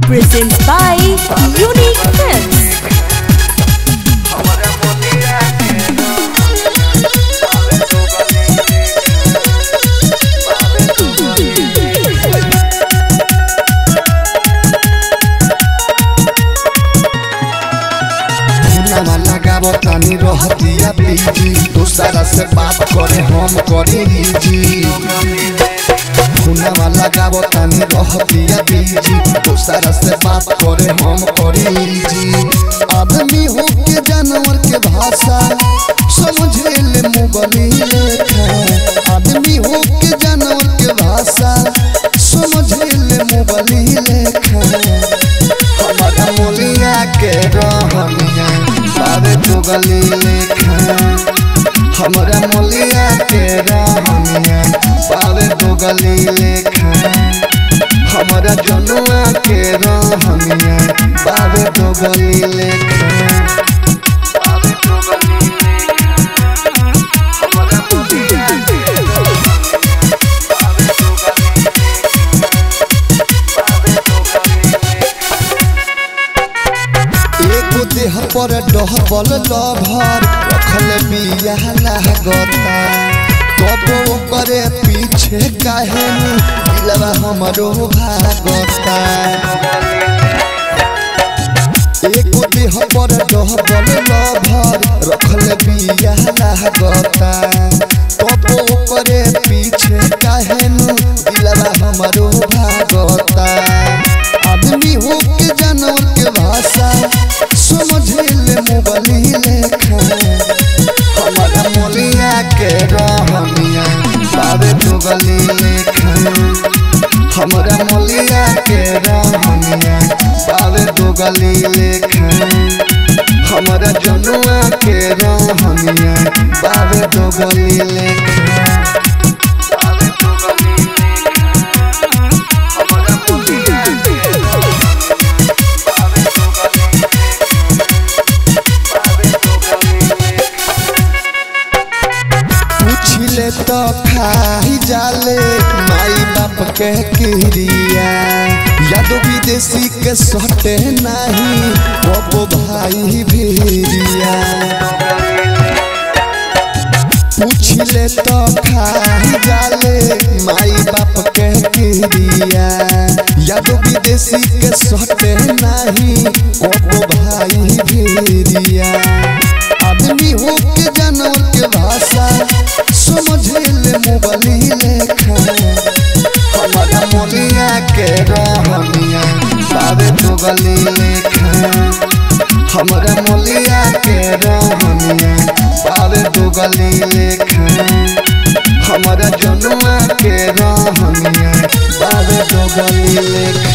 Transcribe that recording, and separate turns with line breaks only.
presents by Unique Films.
नामा लगाबो तानी रहतिया पीजी दूसरा से बात करे हम करी जी खुनामा लगाबो तानी रहतिया पीजी दूसरा से बात करे हम करी जी आदमी हो के जानवर के भाषा समझे ले मुगली लेखा आदमी हो के जानवर के भाषा समझे ले मुगली लेखा हमारा मोलिया के रहनिया बाबे दुगली लेखा हमारा मोलिया के रहनिया बाबे दुगली लेखा हमारा जनुआ के रहनिया बाबे दुगली लेखा बाबे दुगली लेखा हमारा मोलिया के बाबे दुगली बाबे दुगली एगो देह पर डहबल लभर रखल बिया लागता कबो करे पीछे काहे नु दिलवा हमरो भागता एगो देह पर डहबल लभर रखल बिया लागता कबो करे पीछे काहे नु दिलवा हमरो भागता आदमी हो के जानवर के भाषा समझे ले मोबली लेखा हमारा मोलिया के रहनिया बाबे दुगली लेखा हमारा मोलिया के रहनिया बाबे दुगली लेखा हमारा जनुआ के रहनिया बाबे दुगली लेखा बाबे दुगली लेखा हमारा मोलिया के बाबे दुगली पूछले तो खाई जाले माई बाप के किरिया यादव विदेशी के सटे नहीं बबो भाई भीरिया पूछले तो खाई जाले माई बाप के किरिया यादव विदेशी के सटे नहीं बबो भाई भीरिया आदमी हो के जानवर के भाषा समझे ले मोबली लेखा हमारा मोलिया के रहनिया बाबे दुगली लेखा हमारा मोलिया के रहनिया बाबे दुगली लेखा हमारा जनुआ के रहनिया बाबे दुगली लेखा